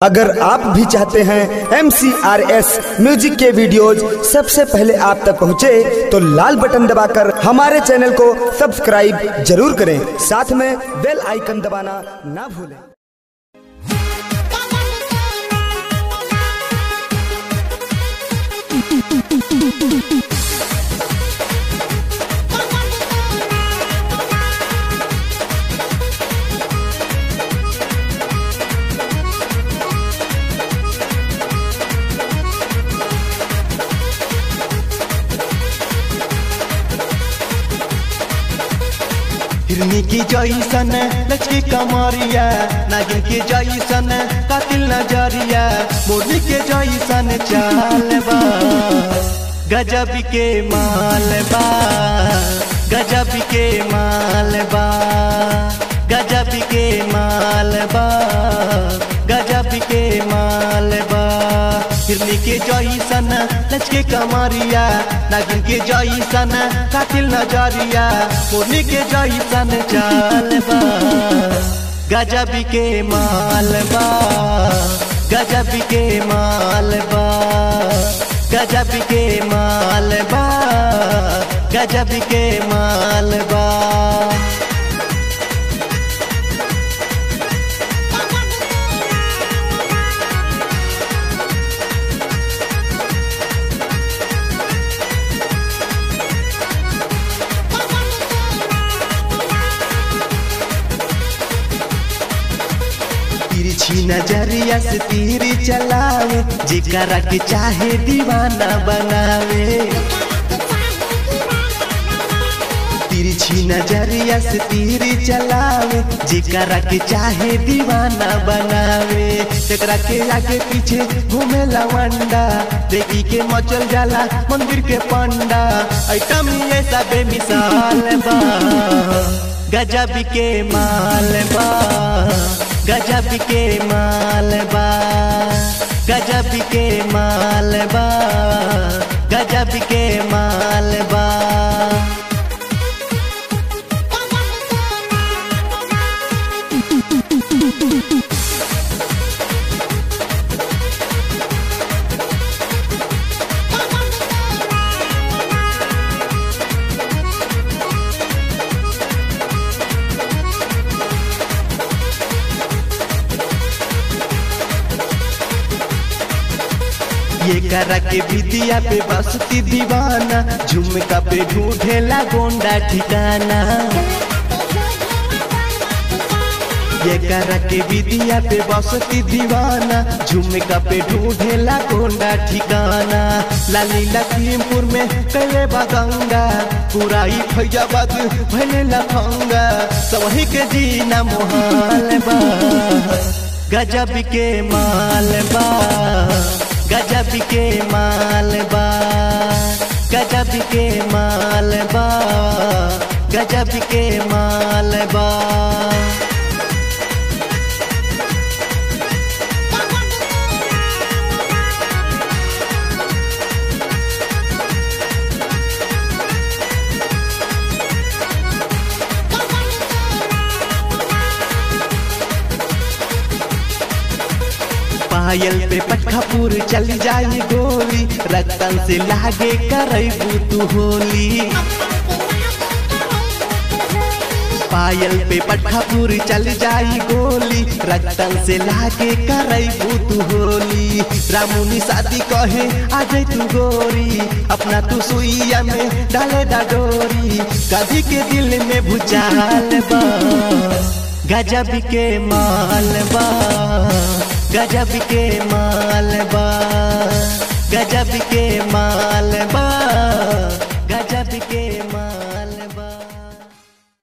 अगर आप भी चाहते हैं एम म्यूजिक के वीडियोज सबसे पहले आप तक पहुंचे, तो लाल बटन दबाकर हमारे चैनल को सब्सक्राइब जरूर करें साथ में बेल आइकन दबाना ना भूलें हिरनी की जैसन लचकी कमरिया नागिन के जैसन कातिल नजरिया मोरनी के जैसन चाल बा गजब के माल बा गजब के माल बा गजब के माल बा गजब के माल बा हिरनी के जैसन लचके कमरिया नागिन के जैसन कातिल नजरिया मोरनी के जैसन चाल बा गजब के माल बा गजब के माल बा गजब के माल बा गजब के माल बा तिरछी नजरिया से तीर चलावे जिकरा के चाहे दीवाना बनावे तिरछी नजरिया से तीर चलावे जिकरा के चाहे दीवाना बनावे एकरा के आगे पीछे घूमे लवंडा देखी के मचल जाला मंदिर के पंडा ऐटम ऐसा बेमिसाल बा गजब के माल बा गजब के माल बा गजब के माल बा गजब के माल बा ये करा के विदिया पे बसती दीवाना झुमका पे ढूंढेला गोंडा ठिकाना ये करा के विदिया पे बसती दीवाना झुमका पे ढूंढेला गोंडा ठिकाना लाली लखीमपुर में कैले बगंगा पूरा ही फैजाबाद भले लफंगा सवही के जीना मोहाल बा गजब के माल बा गजब के माल बा गजब के माल बा गजब के माल बा पायल पे पटखापुर चल जाई गोली रतन से लागे करबू तू होली पायल पे पटखापुर चल जाई गोली रतन से लागे करबू तू होली रामुनी शादी कहे आ जाई तू गोरी अपना तू सुइया में डाले डोरी कभी के दिल में भूचाल बा गजब के माल बा गजब के माल बा गजब के माल बा